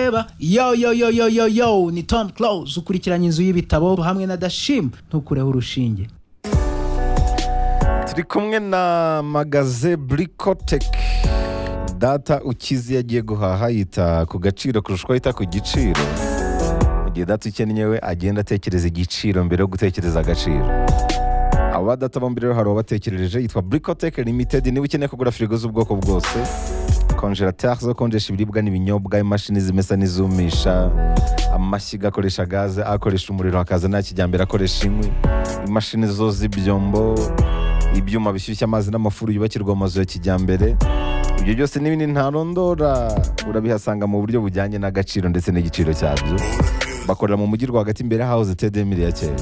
ureba yo yo yo yo yo yo ni tom close ukurikiranye inzu y'ibitabo hamwe na dashim ntukureho urushinge turi kumwe na magaze burikoteki data ukizi yagiye guhaha yita ku gaciro kurusha uko yita ku giciro mu gihe data ukennye we agenda atekereza igiciro mbere yo gutekereza agaciro aba data bombi rero hari uwabatekerereje yitwa burikoteki limitedi niba ukeneye kugura firigo z'ubwoko bwose konjerateri zo konjesha ibiribwa n'ibinyobwa imashini zimesa n'izumisha amashyiga akoresha gaze akoresha umuriro hakaza nta kijyambere akoresha inkwi imashini zo z'ibyombo ibyuma bishyushya amazi n'amafuru yubakirwa mu mazu ya kijyambere ibyo byose n'ibindi ntarondora urabihasanga mu buryo bujyanye n'agaciro ndetse n'igiciro cyabyo bakorera mu mujyi rwagati imbere hawuze tedemiri ya kera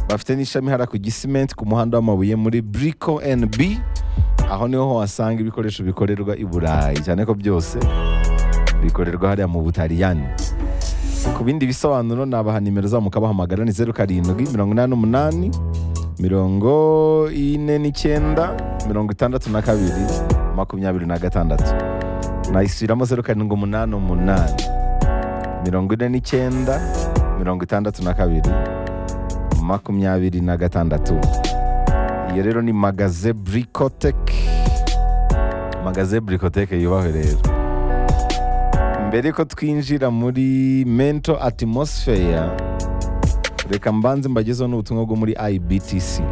bafite n'ishami hariya ku gisimenti ku muhanda w'amabuye muri buriko endi bi aho niho wasanga ibikoresho bikorerwa i burayi cyane ko byose bikorerwa hariya mu butaliyani ku bindi bisobanuro nabaha nimero zabo mukabahamagara ni zeru karindwi mirongo inani n'umunani mirongo ine n'icyenda mirongo itandatu na kabiri makumyabiri na gatandatu nayisubiramo zeru karindwi umunani umunani mirongo ine n'icyenda mirongo itandatu na kabiri makumyabiri na gatandatu iyo rero ni magaze burikoteki magaze burikoteki yubahwe rero mbere ko twinjira muri mento atimosifeya reka mbanze mbagezeho n'ubutumwa bwo muri ibtc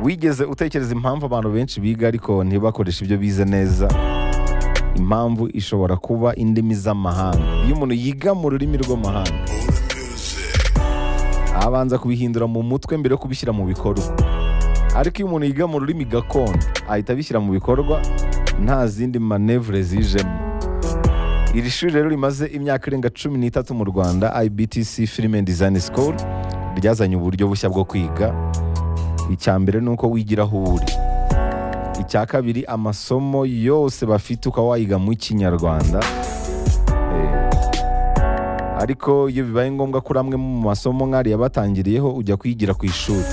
wigeze utekereza impamvu abantu benshi biga ariko ntibakoreshe ibyo bize neza impamvu ishobora kuba indimi z'amahanga iyo umuntu yiga mu rurimi rw'amahanga abanza kubihindura mu mutwe mbere yo kubishyira mu bikorwa ariko iyo umuntu yiga mu rurimi gakondo ahita abishyira mu bikorwa nta zindi manevure zijemo iri shuri rero rimaze imyaka irenga cumi n'itatu mu rwanda ibtc film and design school ryazanye uburyo bushya bwo kwiga icya mbere ni uko wigira aho uri icya kabiri amasomo yose bafite ukaba wayiga mu kinyarwanda Eh, ariko iyo bibaye ngombwa kuri amwe mu masomo nk'ariya batangiriyeho ujya kuyigira ku ishuri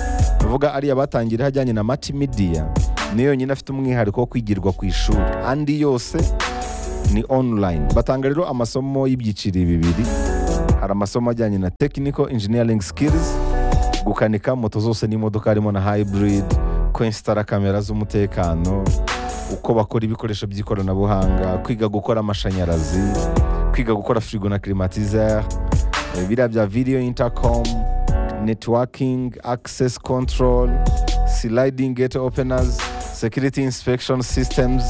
uvuga ariya batangiriyeho ajyanye na matimidiya niyo yonyine afite umwihariko wo kwigirwa ku ishuri andi yose ni online batanga rero amasomo y'ibyiciro bibiri hari amasomo ajyanye na technical engineering skills gukanika moto zose n'imodoka harimo na hybrid kwensitara kamera z'umutekano uko bakora ibikoresho by'ikoranabuhanga kwiga gukora amashanyarazi kwiga gukora firigo na climatiseur eh, biriya bya video intercom networking access control sliding gate openers security inspection systems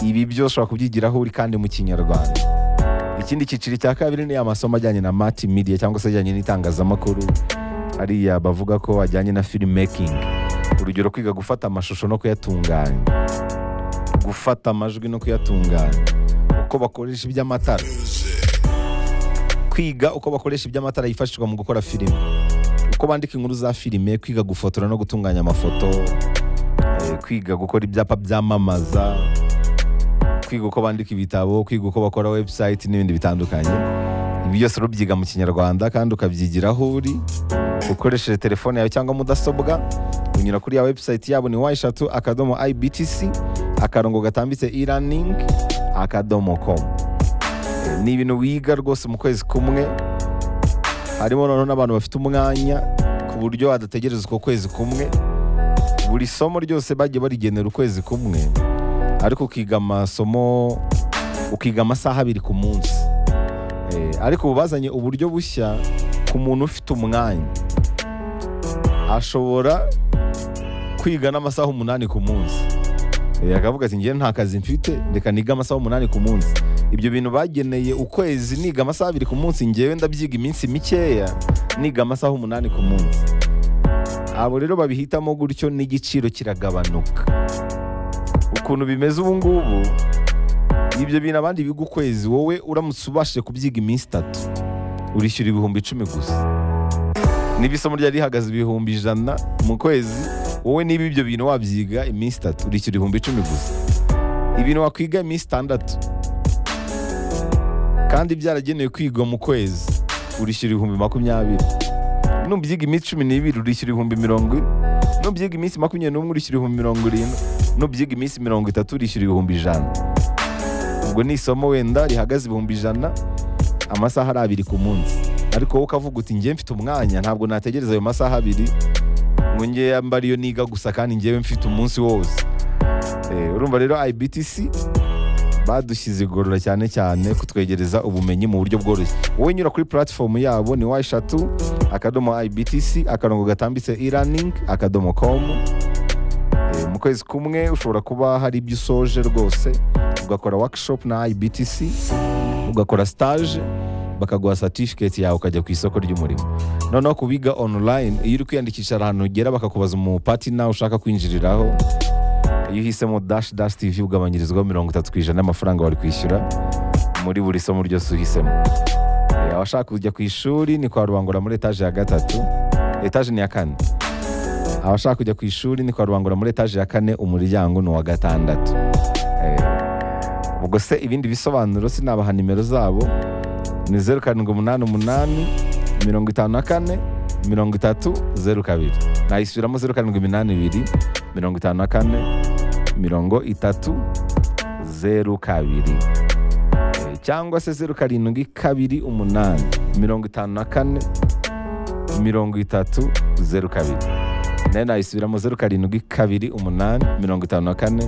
ibi byose ushobora kubyigiraho uri kandi mu kinyarwanda ikindi cyiciro cya kabiri ni amasomo ajyanye na mati media cyangwa se ajyanye n'itangazamakuru hariya bavuga ko ajyanye na filmmaking urugero kwiga gufata amashusho no kuyatunganya gufata amajwi no kuyatunganya uko bakoresha iby'amatara kwiga uko bakoresha iby'amatara yifashishwa mu gukora filime uko bandika inkuru za filime kwiga gufotora no gutunganya amafoto eh, kwiga gukora ibyapa byamamaza kwiga uko bandika ibitabo kwiga uko bakora website n'ibindi bitandukanye ibi byose urabyiga mu kinyarwanda kandi ukabyigira aho uri ukoresheje telefone yawe cyangwa mudasobwa unyura kuri ya website yabo ni wa eshatu akadomo ibtc akarongo gatambitse e-learning akadomo com Eh, ni ibintu wiga rwose mu kwezi kumwe harimo noneho n'abantu bafite umwanya ku buryo badategereza uko kwezi kumwe buri somo ryose bagiye barigenera ukwezi kumwe ariko ukiga amasomo ukiga amasaha abiri ku munsi Eh, ariko ubu bazanye uburyo bushya ku muntu ufite umwanya ashobora kwiga n'amasaha umunani ku munsi Eh, akavuga ati njyewe nta kazi mfite reka niga amasaha umunani ku munsi ibyo bintu bageneye ukwezi niga amasaha abiri ku munsi njyewe ndabyiga iminsi mikeya niga amasaha umunani ku munsi abo rero babihitamo gutyo n'igiciro kiragabanuka ukuntu bimeze ubu ngubu ibyo bintu abandi biga ukwezi wowe uramutse ubashije kubyiga iminsi itatu urishyura ibihumbi icumi gusa niba isomo ryari rihagaze ibihumbi ijana mu kwezi wowe niba ibyo bintu wabyiga iminsi itatu urishyura ibihumbi icumi gusa ibintu wakwiga iminsi itandatu kandi byaragenewe kwigwa mu kwezi urishyura ibihumbi makumyabiri nubyiga iminsi cumi n'ibiri urishyura ibihumbi mirongo ine nubyiga iminsi makumyabiri n'umwe urishyura ibihumbi mirongo irindwi nubyiga iminsi mirongo itatu urishyura ibihumbi ijana ubwo ni isomo wenda rihagaze ibihumbi ijana amasaha ari abiri ku munsi ariko wowe ukavuga uti njye mfite umwanya ntabwo nategereza ayo masaha abiri ngo njye yambara iyo niga gusa kandi njyewe mfite umunsi wose Eh, urumva rero ibtc badushyize igorora cyane cyane kutwegereza ubumenyi mu buryo bworoshye wowe nyura kuri platform yabo ni wa eshatu akadomo ibtc akarongo gatambitse e-learning akadomo komu Eh, mu kwezi kumwe ushobora kuba hari ibyo usoje rwose ugakora workshop na ibtc ugakora stage bakaguha certificate yawe ukajya ku isoko ry'umurimo noneho ku biga online iyo uri kwiyandikisha hari ahantu ugera bakakubaza umupatina ushaka kwinjiriraho iyo uhisemo dash dash tv ugabanyirizwaho mirongo itatu ku ijana y'amafaranga wari kwishyura muri buri somo ryose uhisemo Eh, abashaka kujya ku ishuri ni kwa rubangura muri etaje ya gatatu etaje ni ya kane abashaka kujya ku ishuri ni kwa rubangura muri etaje ya kane umuryango ni uwa gatandatu Eh, ubwo se ibindi bisobanuro sinabaha nimero zabo ni zeru karindwi umunani umunani mirongo itanu na kane mirongo itatu zeru kabiri nayisubiramo zeru karindwi iminani ibiri mirongo itanu na kane mirongo itatu zeru kabiri Eh, cyangwa se zeru karindwi kabiri umunani mirongo itanu na kane mirongo itatu zeru kabiri nayo nayisubiramo zeru karindwi kabiri umunani mirongo itanu na kane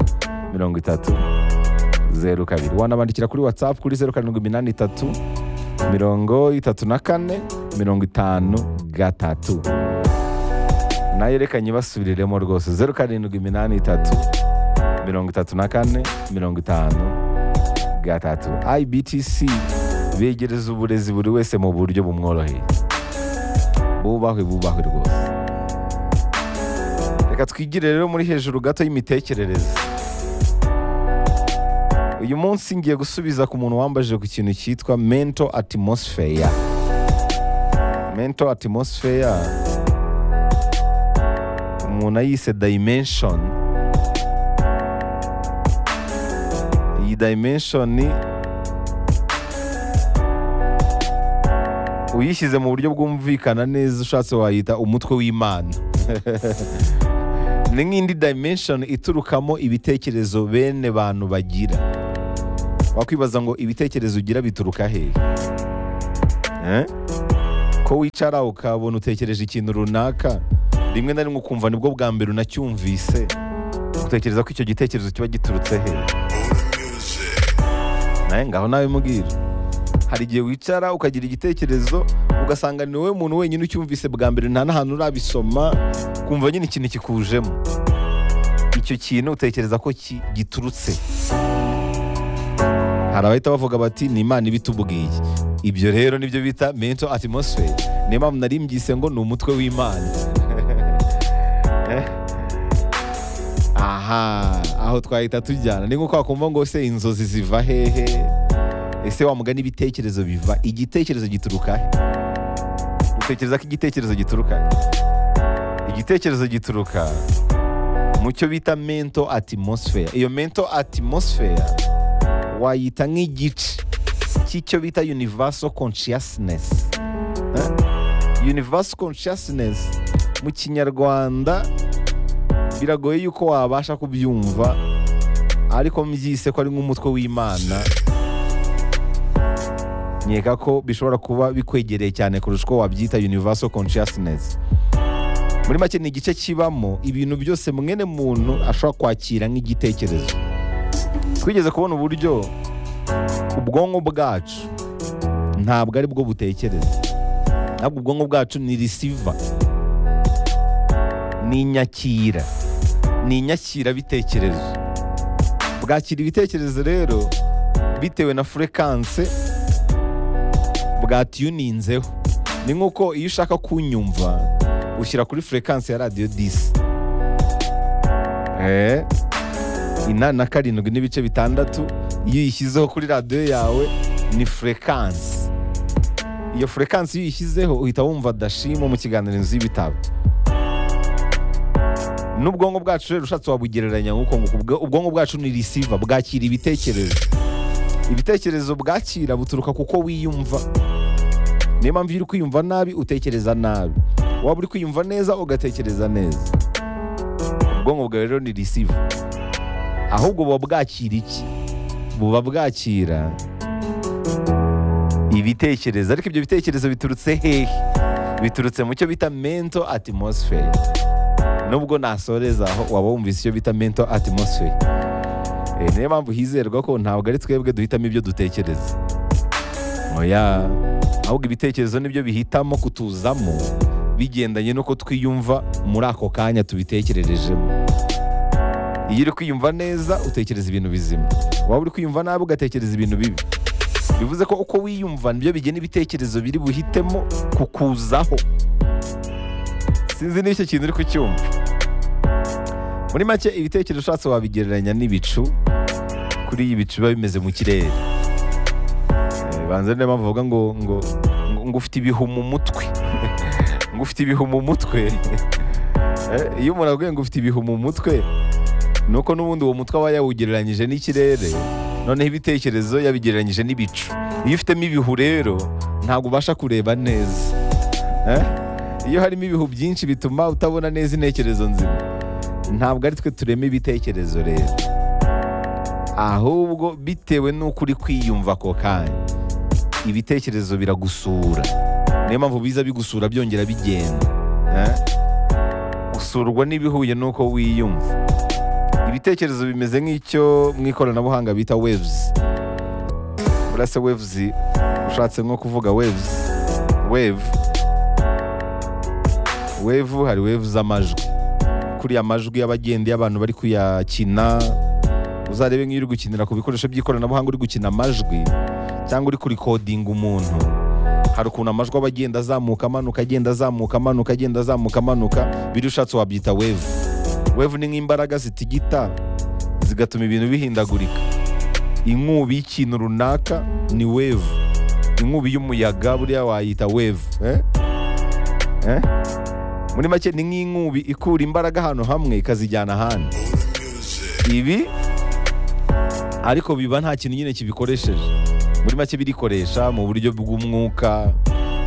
mirongo itatu zeru kabiri wanabandikira kuri whatsapp kuri zeru karindwi iminani itatu mirongo itatu na kane mirongo itanu gatatu nayo reka nyibasubiriremo rwose zeru karindwi iminani itatu mirongo itatu na kane mirongo itanu gatatu ibtc begereza uburezi buri wese mu buryo bumworoheye bubahwe bubahwe rwose reka twigire rero muri hejuru gato y'imitekerereze uyu munsi ngiye gusubiza ku muntu wambajije ku kintu cyitwa mental atmosphere mental atmosphere umuntu ayise dimension iyi dimension ni uyishyize mu buryo bwumvikana neza ushatse wayita umutwe w'imana ni nk'indi dimension iturukamo ibitekerezo bene bantu bagira wakwibaza ngo ibitekerezo ugira bituruka hehe Eh? ko wicara ukabona utekereje ikintu runaka rimwe na rimwe ukumva nibwo bwa mbere unacyumvise utekereza ko icyo gitekerezo kiba giturutse hehe nawe ngaho nawe mubwira hari igihe wicara ukagira igitekerezo ugasanga ni wowe muntu wenyine ucyumvise bwa mbere nta n'ahantu urabisoma ukumva nyine ikintu kikujemo icyo kintu utekereza ko ki- giturutse hari abahita bavuga bati ni imana ibitubwiye ibyo rero nibyo bita mental atmosphere niyo mpamvu nari mbyise ngo ni umutwe w'imana Eh? aha aho twahita tujyana ni nk'uko wakumva ngo se inzozi ziva hehe ese wa mugani ibitekerezo biva igitekerezo gituruka he utekereza ko igitekerezo gituruka he igitekerezo gituruka mu cyo bita mental atmosphere iyo mental atmosphere wayita nk'igice cy'icyo bita universal consciousness Eh? universal consciousness mu kinyarwanda biragoye yuko wabasha kubyumva ariko mbyise ko ari nk'umutwe w'imana nkeka ko bishobora kuba bikwegereye cyane kurusha uko wabyita universal consciousness muri make ni igice kibamo ibintu byose mwene muntu ashobora kwakira nk'igitekerezo twigeze kubona uburyo ubwonko bwacu ntabwo ari bwo butekereza ahubwo ubwonko bwacu ni risiva ni inyakira ni inyakirabitekerezo bwakira ibitekerezo rero bitewe na furekanse bwatiyuninzeho ni nk'uko iyo ushaka kunyumva ushyira kuri furekansi ya radiyo disi Eh, inani na karindwi n'ibice bitandatu iyo uyishyizeho kuri radiyo yawe ni furekansi iyo furekansi iyo uyishyizeho uhita wumva dashimo mu kiganiro inzu y'ibitabo n'ubwonko bwacu rero ushatse wabugereranya nk'uko nguko Ubwo- ubwonko bwacu ni risiva bwakira ibitekerezo ibitekerezo bwakira buturuka kuko wiyumva niyo mpamvu iyo uri kwiyumva nabi utekereza nabi waba uri kwiyumva neza ugatekereza neza ubwonko bwawe rero ni risiva ahubwo buba bwakira iki buba bwakira ibitekerezo ariko ibyo bitekerezo biturutse hehe biturutse mu cyo bita mento atmosphere nubwo nasoreza aho waba wumvise icyo bita mento atmosphere Eh, niyo mpamvu hizerwa ko ntabwo ari twebwe duhitamo ibyo dutekereza oya ahubwo ibitekerezo nibyo bihitamo kutuzamo bigendanye n'uko twiyumva muri ako kanya tubitekererejemo iyo uri kwiyumva neza utekereza ibintu bizima waba uri kwiyumva nabi ugatekereza ibintu bibi bivuze ko uko wiyumva nibyo bigena ibitekerezo biri buhitemo kukuzaho sinzi niba icyo kintu uri kucyumva muri make ibitekerezo ushatse wabigereranya n'ibicu kuri iyi bicu biba bimeze mu kirere Eh, banza niyo mpamvu bavuga ngo ngo ngo- ngo ufite ibihu mu mutwe ngo ufite ibihu mu mutwe Eh, iyo umuntu avuga ngo ufite ibihu mu mutwe ni uko n'ubundi uwo mutwe aba yawugereranyije n'ikirere noneho ibitekerezo yabigereranyije n'ibicu iyo ufitemo ibihu rero ntabwo ubasha kureba neza Eh? iyo harimo ibihu byinshi bituma utabona neza intekerezo nzima ntabwo ari twe turema ibitekerezo rero ahubwo bitewe n'uko uri kwiyumva ako kanya ibitekerezo biragusura niyo mpamvu biza bigusura byongera bigenda Eh? usurwa n'ibihuye n'uko wiyumva ibitekerezo bimeze nk'icyo mu ikoranabuhanga bita waves burase waves ushatse nko kuvuga waves wave wave hari wave z'amajwi kuriya amajwi y'abagenda iyo abantu bari kuyakina uzarebe nk'iyo uri gukinira ku bikoresho by'ikoranabuhanga uri gukina amajwi cyangwa uri kurikodinga umuntu hari ukuntu amajwi aba agenda azamuka amanuka agenda azamuka amanuka agenda azamuka amanuka biri ushatse wabyita wave wevu ni nk'imbaraga zitigita zigatuma ibintu bihindagurika inkubi y'ikintu runaka ni wevu inkubi y'umuyaga buriya wayita wevu eh? Eh? muri make ni nk'inkubi ikura imbaraga ahantu hamwe ikazijyana ahandi ibi ariko biba nta kintu nyine kibikoresheje muri make birikoresha mu buryo bw'umwuka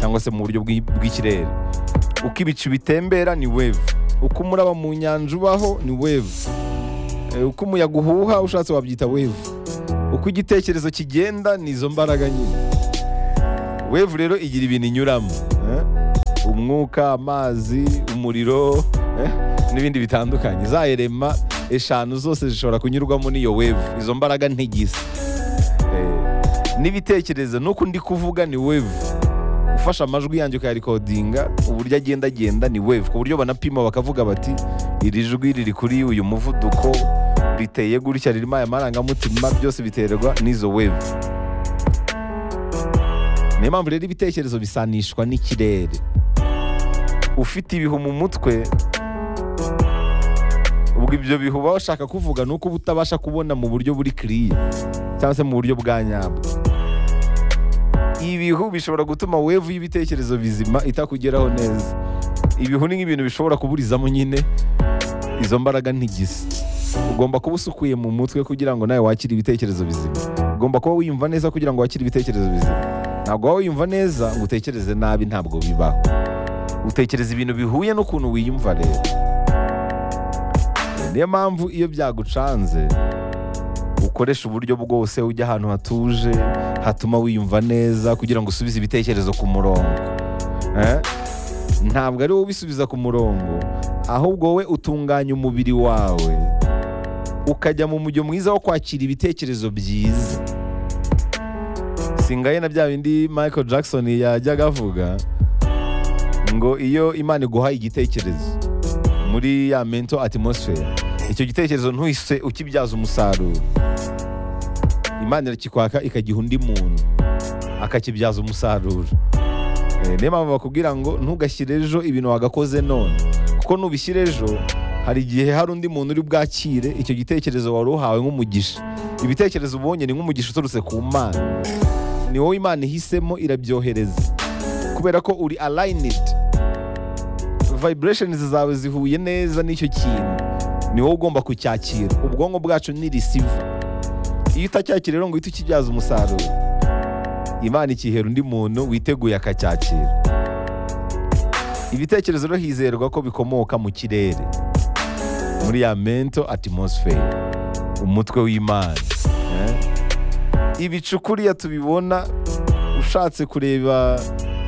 cyangwa se mu buryo bw'i- bw'ikirere uko ibicu bitembera ni wave uko umuraba mu nyanja ubaho ni wave Eh, uko umuyaga uhuha ushatse wabyita wave uko igitekerezo kigenda ni izo mbaraga nyine wave rero igira ibintu inyuramo eh? umwuka amazi umuriro eh? n'ibindi bitandukanye za erema eshanu zose zishobora kunyurwamo n'iyo wave izo mbaraga ntigisa Eh, n'ibitekerezo nuko ndi kuvuga ni wave ufashe amajwi yanjye ukayarekodinga uburyo agenda agenda ni wave ku buryo banapima bakavuga bati iri jwi riri kuri uyu muvuduko riteye gutya ririmo aya marangamutima byose biterwa n'izo wave niyo mpamvu rero ibitekerezo bisanishwa n'ikirere ufite ibihu mu mutwe ubwo ibyo bihu uba washaka kuvuga ni uko uba utabasha kubona mu buryo buri kiriya cyangwa se mu buryo bwa nyabwo ibihu bishobora gutuma wevu y'ibitekerezo bizima itakugeraho neza ibihu ni nk'ibintu bishobora kuburizamo nyine izo mbaraga ntigisa ugomba kuba usukuye mu mutwe kugira ngo nawe wakire ibitekerezo bizima ugomba kuba wiyumva neza kugira ngo wakire ibitekerezo bizima ntabwo waba wiyumva neza ngo utekereze nabi ntabwo bibaho utekereza ibintu bihuye n'ukuntu wiyumva rero niyo mpamvu iyo byagucanze ukoresha uburyo bwose ujya ahantu hatuje hatuma wiyumva neza kugira ngo usubize ibitekerezo ku murongo Eh? ntabwo ari wowe ubisubiza ku murongo ahubwo wowe utunganya umubiri wawe ukajya mu mujyo mwiza wo kwakira ibitekerezo byiza singaye na bya bindi michael jackson yajyaga avuga ngo iyo imana iguhaye igitekerezo muri ya mento atmosphere icyo gitekerezo ntuhise ukibyaza umusaruro imana irakikwaka ikagiha undi muntu akakibyaza umusaruro Eh, niyo mpamvu bakubwira ngo ntugashyire ejo ibintu wagakoze none kuko nubishyira ejo hari igihe hari undi muntu uri bwakire icyo gitekerezo wari uhawe nk'umugisha ibitekerezo ubonye ni nk'umugisha uturutse ku mana ni wowe imana ihisemo irabyohereza kubera ko uri alayinidi vibrations zawe zihuye neza n'icyo kintu ni wowe ugomba kucyakira ubwonko bwacu ni receiver iyo utacyakira rero ngo uhite ukibyaza umusaruro imana ikihera undi muntu witeguye akacyakira ibitekerezo rero hizerwa ko bikomoka mu kirere muri ya mento atmosphere umutwe w'imana eh? ibicu kuriya tubibona ushatse kureba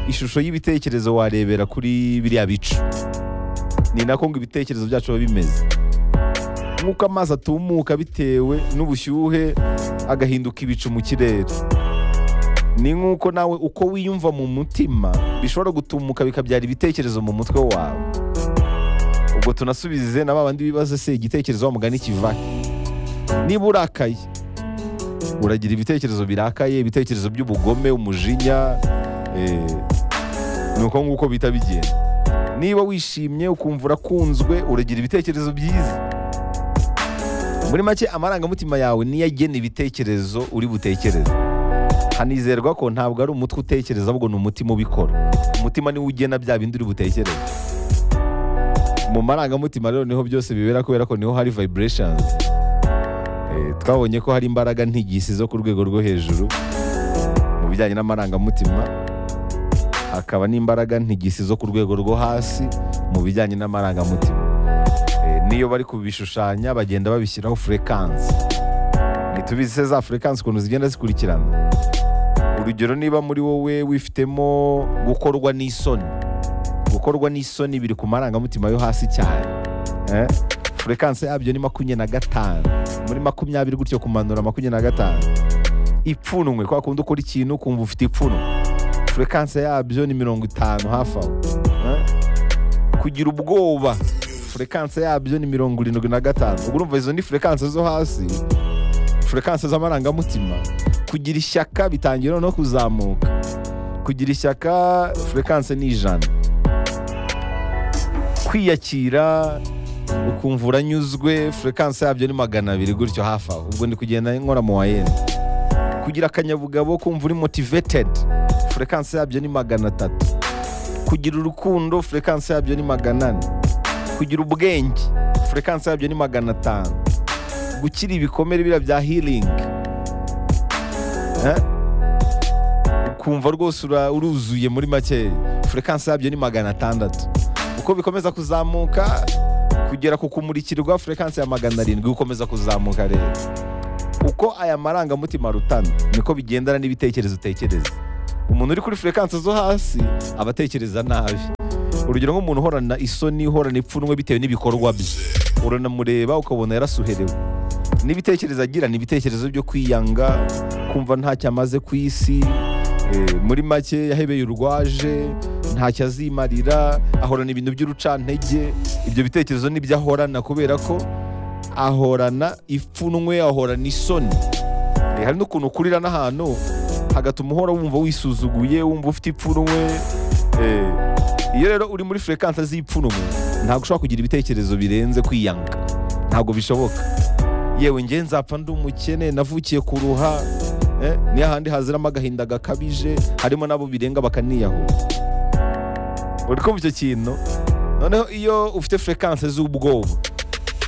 ishusho y'ibitekerezo warebera kuri biriya bicu ni nako ngo ibitekerezo byacu biba bimeze nk'uko amazi atumuka bitewe n'ubushyuhe agahinduka ibicu mu kirere ni nk'uko nawe uko wiyumva mu mutima bishobora gutumuka bikabyara ibitekerezo mu mutwe wawe ubwo tunasubize na babandi bibaza se igitekerezo wa mugani kivahe niba urakaye uragira ibitekerezo birakaye ibitekerezo by'ubugome umujinya eh, ni uko nguko bita bigenda niba wishimye ukumva urakunzwe uragira ibitekerezo byiza muri make amarangamutima yawe niyo agena ibitekerezo uri butekereze hanizerwa ko ntabwo ari umutwe utekereza ahubwo ni umutima ubikora umutima niwo ugena bya bindi uri butekereze mu marangamutima rero niho byose bibera kubera ko niho hari vibrations Eh, twabonye ko hari imbaraga ntigisi zo ku rwego rwo hejuru mu bijyanye n'amarangamutima hakaba n'imbaraga ntigisi zo ku rwego rwo hasi mu bijyanye n'amarangamutima Eh, n'iyo bari kubishushanya bagenda babishyiraho furekansi ntitubizi se za furekansi ukuntu zigenda zikurikirana urugero niba muri wowe wifitemo gukorwa n'isoni gukorwa n'isoni biri ku marangamutima yo hasi cyane Eh, furekansi yabyo ni makumyabiri na gatanu muri makumyabiri gutyo kumanura makumyabiri na gatanu ipfunwe kwa kundi ukora ikintu ukumva ufite ipfunwe furekansi yabyo ni mirongo itanu hafi aho Eh? kugira ubwoba furekansi yabyo ni mirongo irindwi na gatanu ubwo urumva izo ni furekansi zo hasi furekansi z'amarangamutima kugira ishyaka bitangira no kuzamuka kugira ishyaka furekansi ni ijana kwiyakira ukumva uranyuzwe furekansi yabyo ni magana abiri gutyo hafi aho ubwo ndi kugenda nkora mu wayeni kugira akanyabugabo kumva uri motivated furekansi yabyo ni magana atatu kugira urukundo furekansi yabyo ni magana ane kugira ubwenge furekansi yabyo ni magana atanu gukira ibikomere biriya bya healing Eh? ukumva rwose ura- uruzuye muri make furekansi yabyo ni magana atandatu uko bikomeza kuzamuka kugera ku kumurikirwa furekansi ya magana arindwi ukomeza kuzamuka rero uko aya marangamutima arutana niko bigendana n'ibitekerezo utekereza umuntu uri kuri furekansi zo hasi aba atekereza nabi urugero nk'umuntu uhorana isoni uhorana ipfunwe bitewe n'ibikorwa bye uranamureba ukabona yarasuherewe n'ibitekerezo agira ni ibitekerezo byo kwiyanga kumva ntacyo amaze ku isi eh, muri make yahebeye urwaje ntacyo azimarira ahorana ibintu by'urucantege ibyo bitekerezo nibyo ahorana kubera ko ahorana ipfunwe ahorana isoni Eh, hari n'ukuntu ukurira n'ahantu hagatuma uhora wumva wisuzuguye wumva ufite ipfunwe eh, iyo rero uri muri furekansi z'ipfunwe ntabwo ushobora kugira ibitekerezo birenze kwiyanga ntabwo bishoboka yewe njye nzapfa ndi umukene navukiye ku ruha eh, ni hahandi haziramo agahinda gakabije harimo n'abo birenga bakaniyahura uri kumva icyo kintu noneho iyo ufite furekansi z'ubwoba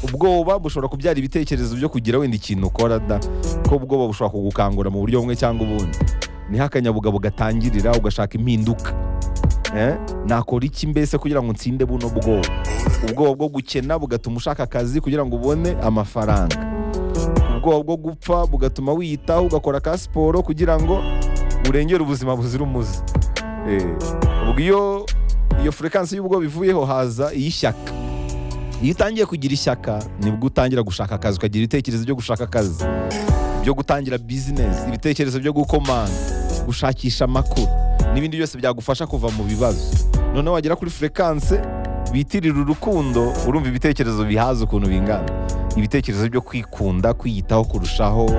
ubwoba bushobora kubyara ibitekerezo byo kugira wenda ikintu ukora da ko ubwoba bushobora kugukangura mu buryo bumwe cyangwa ubundi niho akanyabugabo gatangirira ugashaka impinduka eh? nakora iki mbese kugira ngo nsinde buno bwoba ubwoba bwo gukena bugatuma ushaka akazi kugira ngo ubone amafaranga ubwoba bwo gupfa bugatuma wiyitaho ugakora ka siporo kugira ngo urengere ubuzima buzira umuze Eh, ubwo iyo iyo furekansi y'ubwoba ivuyeho haza iy'ishyaka iyo utangiye kugira ishyaka nibwo utangira gushaka akazi ukagira ibitekerezo byo gushaka akazi byo gutangira bizinesi ibitekerezo byo gukomanga gushakisha amakuru n'ibindi byose byagufasha kuva mu bibazo noneho wagera kuri furekanse bitirira urukundo urumva ibitekerezo bihaza ukuntu bingana ibitekerezo byo kwikunda kwiyitaho kurushaho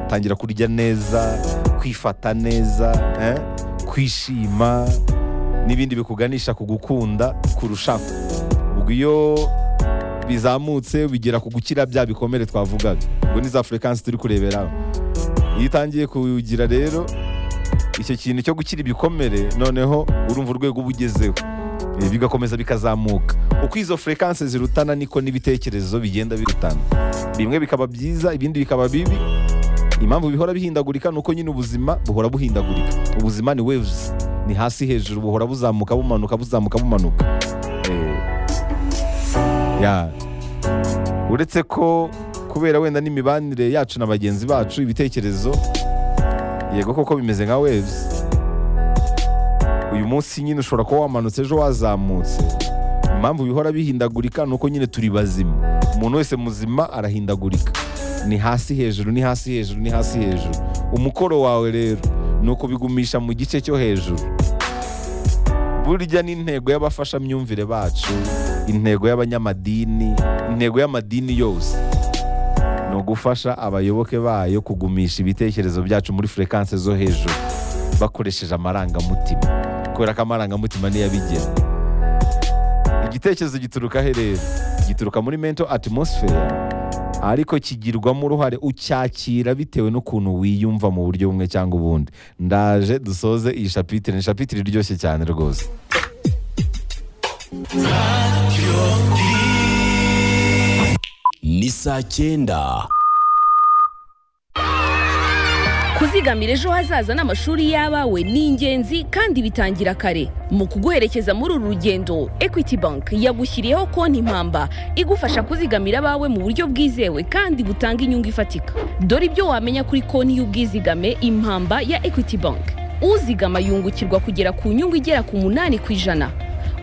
tangira kurya neza kwifata neza eh, kwishima n'ibindi bikuganisha ku gukunda kurushaho ubwo iyo bizamutse bigera ku gukira bya bikomere twavugaga ubwo ni za furekansi turi kureberaho iyo utangiye kugira rero icyo kintu cyo gukira ibikomere noneho urumva urwego uba ugezeho Eh, bigakomeza bikazamuka uko izo furekansi zirutana niko n'ibitekerezo bigenda birutana bimwe bikaba byiza ibindi bikaba bibi impamvu bihora bihindagurika ni uko nyine ubuzima buhora buhindagurika ubuzima ni waves ni hasi hejuru buhora buzamuka bumanuka buzamuka bumanuka Eh, ya uretse ko kubera wenda n'imibanire yacu na bagenzi bacu ibitekerezo yego koko bimeze nka waves uyu munsi nyine ushobora kuba wamanutse ejo wazamutse impamvu bihora bihindagurika ni uko nyine turi bazima umuntu wese muzima arahindagurika ni hasi hejuru ni hasi hejuru ni hasi hejuru umukoro wawe rero ni ukubigumisha mu gice cyo hejuru burya n'intego y'abafashamyumvire bacu intego y'abanyamadini intego y'amadini yose ni ugufasha abayoboke bayo kugumisha ibitekerezo byacu muri furekanse zo hejuru bakoresheje amarangamutima kubera ko amarangamutima niyo abigena igitekerezo gituruka he rero gituruka muri mento atmosfere ariko kigirwamo uruhare ucyakira bitewe n'ukuntu wiyumva mu buryo bumwe cyangwa ubundi ndaje dusoze iyi shapitire ni shapitire iryoshye cyane rwose ni saa cyenda kuzigamira ejo hazaza n'amashuri y'abawe ni ingenzi kandi bitangira kare mu kuguherekeza muri uru rugendo equity bank yagushyiriyeho konti mpamba igufasha kuzigamira abawe mu buryo bwizewe kandi butanga inyungu ifatika dore ibyo wamenya kuri konti y'ubwizigame impamba ya equity bank uzigama yungukirwa kugera ku nyungu igera ku munani ku ijana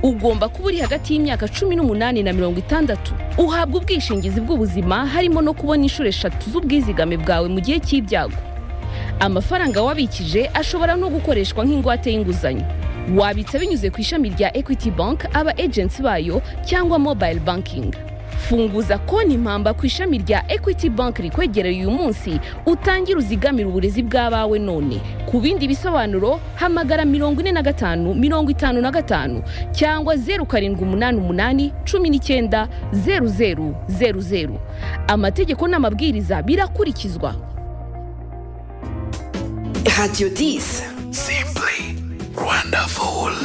ugomba kuba uri hagati y'imyaka cumi n'umunani na mirongo itandatu uhabwa ubwishingizi bw'ubuzima harimo no kubona inshuro eshatu z'ubwizigame bwawe mu gihe cy'ibyago amafaranga wabikije ashobora no gukoreshwa nk'ingwate y'inguzanyo wabitsa binyuze ku ishami rya equity bank aba agency bayo cyangwa mobile banking funguza konti impamba ku ishami rya equity bank rikwegereye uyu munsi utangire uzigamire uburezi bw'abawe none ku bindi bisobanuro hamagara mirongo ine na gatanu mirongo itanu na gatanu cyangwa zeru karindwi umunani umunani cumi n'icyenda zeru zeru zeru zeru amategeko n'amabwiriza birakurikizwa Radio 10. Simply wonderful.